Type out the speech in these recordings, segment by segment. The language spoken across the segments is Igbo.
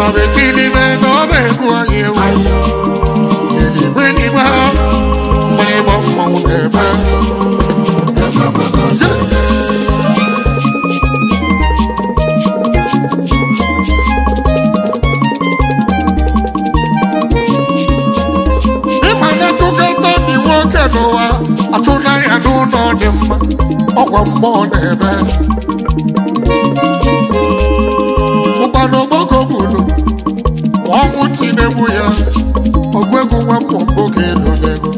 bekilibe na ọba egwu anyị ewu eligbe eligbe mgbịrịgba mmanwụ na-ebe ịma na chụkọta dị nwoke n'ụwa achụnanya n'ụlọ dị mma ọkwa mmụọ na-ebe ụkpana ogboko bulu ọnwụ tinegbu ya ogwegwu nwa mmụmbụ ga-elu n'ego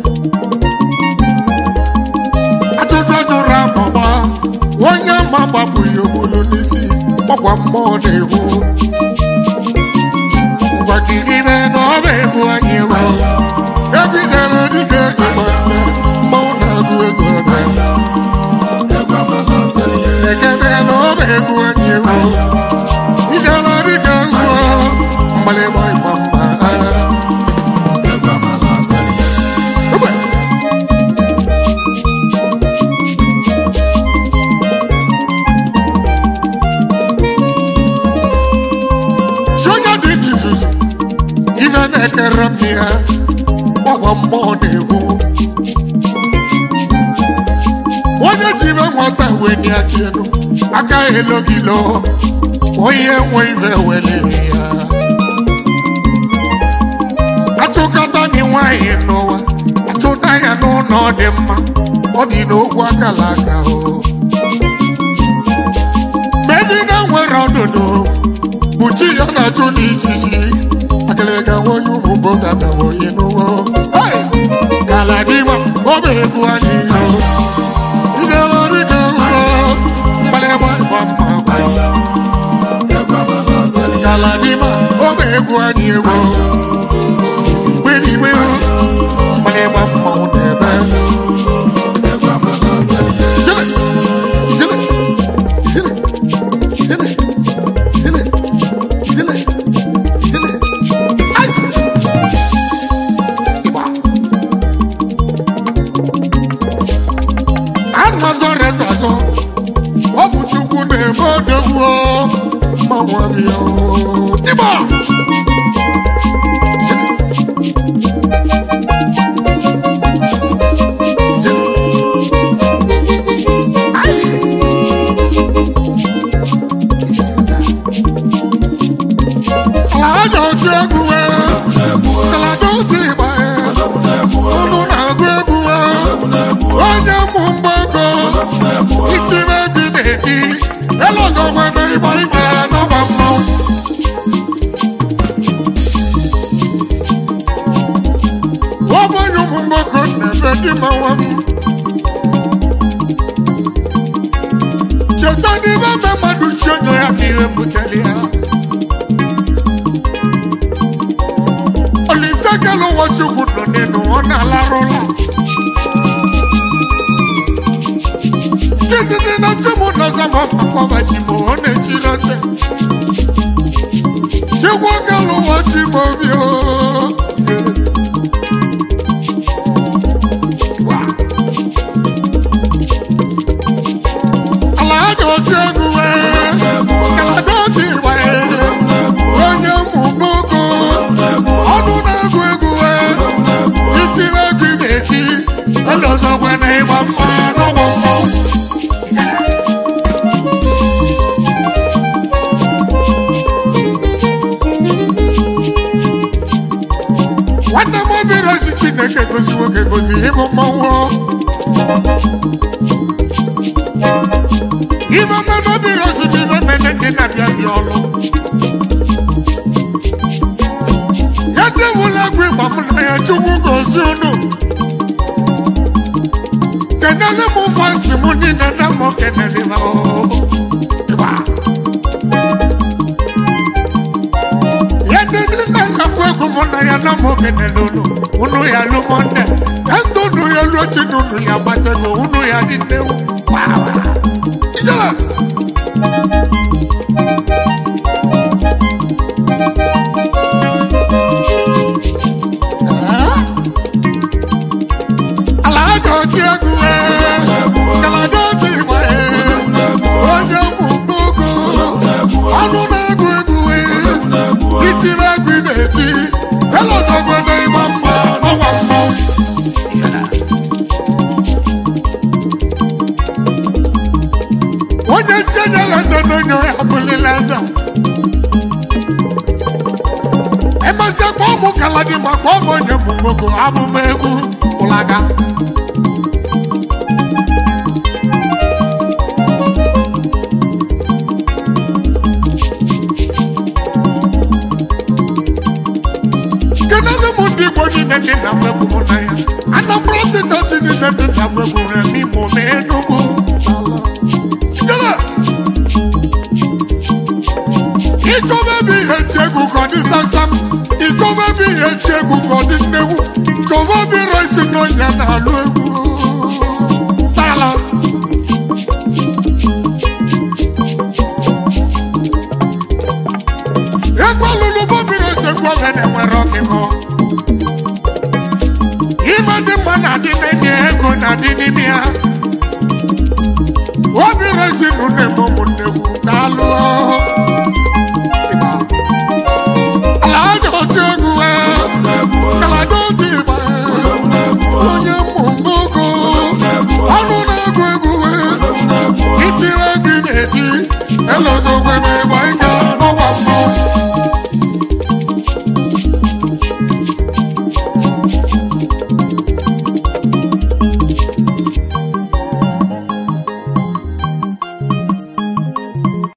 ajụjụ jụrụ amụma onye ma gbapụghị ogbulu n'isi ọkwa mmụọ na-egwu ngwakiribe na ọba egwu anyị ewu egwujere dịka ịgba nne mmanwụ na-agụ ego ọbịa ekene na ọba egwu anyị ewu ijela dịka ngwọ mgbalịgba ịgba mba agha Ugbe. Sonya dị n'izuzu ife na-ekere m ya ọgwa mmụọ na-egwu onye jiri nwata weni aka elu aka elogilo onye nwe ife weliri ya achụkọta dị nwanyị n'ụwa achụta ya n'ụlọ dị mma ọ dị n'okwu akala aka o megide nwere ọdụdụ buchi ya na-achụ n'ijiji akịrịga nwonye ụmụ bogadawoyi n'ụwa Hey! galadima ọba egwu anyị yo ijela dịka ụlọ mgbalịgba ịgba mma gwa galadima ọba egwu anyị ewo igbe n'igbe mgbalịgba mmanwụ na-ebe Zile! Zile! Zile! Zile! Zile! Zile! Zile! Ice! Igba! Anọzọ rezazọ ọ bụ Chukwu na-eme odogwu mmanwụ abịa o. Igba! Zile! Zile! Ice! Alaja otu egwu wee kalada otu ịgba ụnụ na-agụ egwu wee onye mụ mgbago itime egwu na-eti elu ọzọ nwere ịgba igwe n'ọgba mmanwụ ọ bụ onye ụmụ mgbakọ na-ebe dị mmanwụ m cheta n'ime ebe mmadụ chi onye ya ka ihe butere ya Olise kele ụwa Chukwu nọ n'elu ọ na-alarụla Kizidi na chimu na zama pakwawa chimu ọ na-echilete Chukwu kele ụwa chimu obi o Ala aja otu egwu wee Kalada otu ịgba onye mmụ mgboko ọnụ na-egwu egwu wee itiri egwu na-eti elozọkwa na ịgba mma n'ọgbọ mmọnwụ nwanne m obere ozi chineke gozi nwoke gozi ịbụ mmọnwụ ibe mmanụ obere ozi bụ ibe mene ndị na-abịa bịa ọlụ ya dewula egwu ịgba m na ya chukwu gozi unu kenele m fansi m niile na mụ kenele ha ịgba ya ndị ndị na-akakwu egwu m na ya na mụ kenele unu unu ya lụ monde endo unu ya lụọ chi na unu ya gbatego unu ya dị nnewu wawa ijela ala aja oti egwu wee kalada oti igba onye mụ mmogo ọnụ na-egwu egwu wee iti mezie kpọọ mụ galadima kpọọ m onye mụ mogo abụm egwu ụlaga kenele m ndị igbo niile dị na mwegwu mụ na ya anambra steeti niile dị na mwegwu remi mụ na enugwu Ijele! ịchọba ebe ihe ti egwu ka ọ dị samsam ịchọba ebe ihe ti egwu ka ọ dị nnegwu chọba ebe resi n'ọnya na-alụ egwu tala egwu alụlụ bobiri ose egwu ọga na-enwere ọkịkọ ime dị mma na-adị n'enye ego na-adị n'ime ya